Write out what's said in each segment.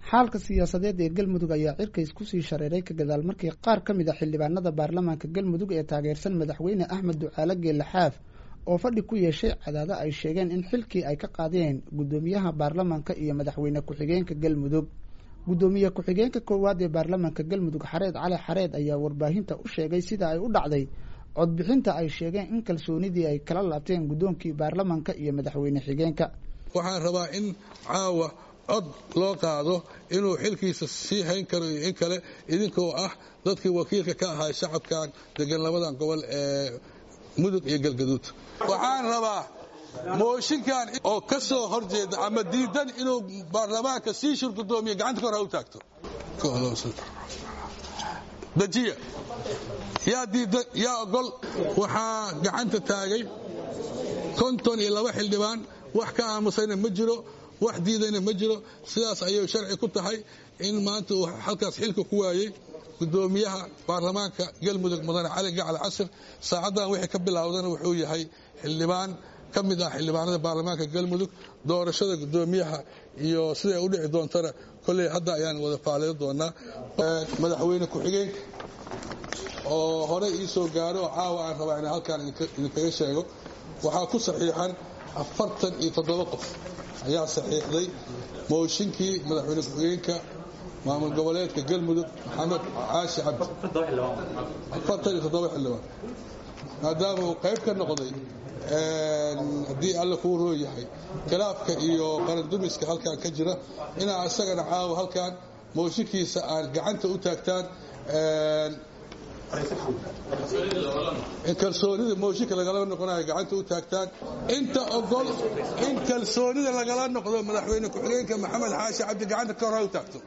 xaalka siyaasadeed ee galmudug ayaa cirkays kusii shareeray ka gadaal markii qaar ka mid a xildhibaanada baarlamaanka galmudug ee taageersan madaxweyne axmed ducaale geelle xaaf oo fadhi ku yeeshay cadaado ay sheegeen in xilkii ay ka qaadeen guddoomiyaha baarlamaanka iyo madaxweyne ku-xigeenka galmudug guddoomiye ku-xigeenka koowaad ee baarlamaanka galmudug xareed cali xareed ayaa warbaahinta u sheegay sida ay u dhacday codbixinta ay sheegeen in kalsoonidii ay kala laabteen guddoonkii baarlamaanka iyo madaxweyne xigeenka waxaan rabaa in caawa cod loo qaado inuu xilkiisa sii hayn karo iyo in kale idinkoo ah dadkii wakiilka ka ahaa shacabkan degan labadan gobol ee mudug iyo galgaduud waxaan rabaa mooshinkan oo ka soo horjeeda ama diidan inuu baarlamaanka sii shur gudoomiye gacanta ka hor ha u taagto dajiya yaa diidan yaa ogol waxaa gacanta taagay konton iyo laba xildhibaan wax ka aamusayna ma jiro wax diidayna ma jiro sidaas ayay sharci ku tahay in maanta uu halkaas xilka ku waayey gudoomiyaha baarlamaanka galmudug mudane cali gacal casir saacaddan wixii ka bilaawdana wuxuu yahay xildhibaan ka mid ah xildhibaanada baarlamaanka galmudug doorashada gudoomiyaha iyo siday u dhici doontana kolley hadda ayaan wada faalayo doonaa madaxweyne ku-xigeenka oo hore ii soo gaaro oo caawa aan rabaa inaan halkaan idinkaga sheego waxaa ku saxiixan afartan iyo toddoba qof ayaa saxiixday mooshinkii madaxweyne ku-xigeenka maamul goboleedka galmudug maxamed caashi cabdi afartan iyo toddoba xildhibaan maadaama uu qayb ka noqday haddii alle kuu roo yahay khilaafka iyo qarandumiska halkan ka jira inaa isagana caawa halkan mooshinkiisa aan gacanta u taagtaan in kalsoonida mooshinka lagala noqonayo gacanta u taagtaan inta ogol in kalsoonida lagala noqdo madaxweyne ku-xigeenka maxamed xaashi cabdi gacanta ka hor ha u taagto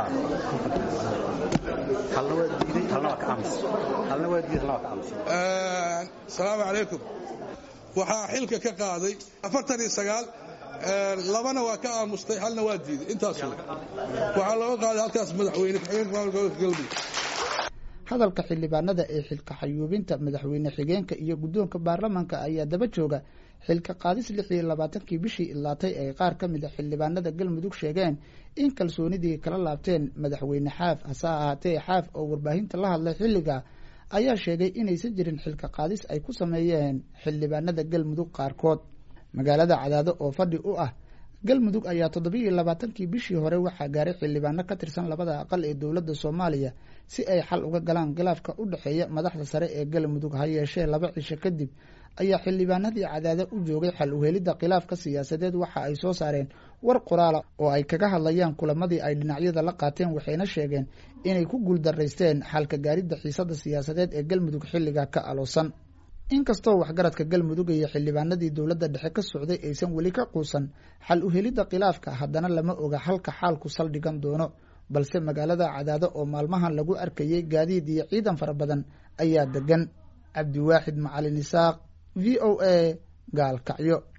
asalaamu calaykum waxaa xilka ka qaaday afartan iyo sagaal labana waa ka aamustay halna waa diiday intaas waxaa looga qaaday halkaas madaxweyne ku-xigeenka maamulka gobolka galmudug hadalka xildhibaanada ee xilka xayuubinta madaxweyne xigeenka iyo guddoonka baarlamaanka ayaa daba jooga xilka qaadis lix iyo labaatankii bishii ilaatay ay qaar ka mid a xildhibaanada galmudug sheegeen in kalsoonidii kala laabteen madaxweyne xaaf hase ahaatee xaaf oo warbaahinta la hadlay xilliga ayaa sheegay inaysan jirin xilka qaadis ay ku sameeyeen xildhibaanada galmudug qaarkood magaalada cadaado oo fadhi u ah galmudug ayaa toddobiiyo labaatankii bishii hore waxaa gaaray xildhibaano ka tirsan labada aqal ee dowladda soomaaliya si ay xal uga galaan khilaafka u dhexeeya madaxda sare ee galmudug ha yeeshee laba cisho kadib ayaa xildhibaanadii cadaado u joogay xal uhelidda khilaafka siyaasadeed waxa ay soo saareen war qoraala oo ay kaga hadlayaan kulamadii ay dhinacyada la qaateen waxayna sheegeen inay ku guuldaraysteen xalka gaaridda xiisada siyaasadeed ee galmudug xilligaa ka aloosan inkastoo waxgaradka galmudug iyo xildhibaanadii dowladda dhexe ka socday aysan weli ka quusan xal uhelidda khilaafka haddana lama oga halka xaalku saldhigan doono balse magaalada cadaado oo maalmahan lagu arkayay gaadiid iyo ciidan fara badan ayaa degan cabdiwaaxid macalin isaaq v o a gaalkacyo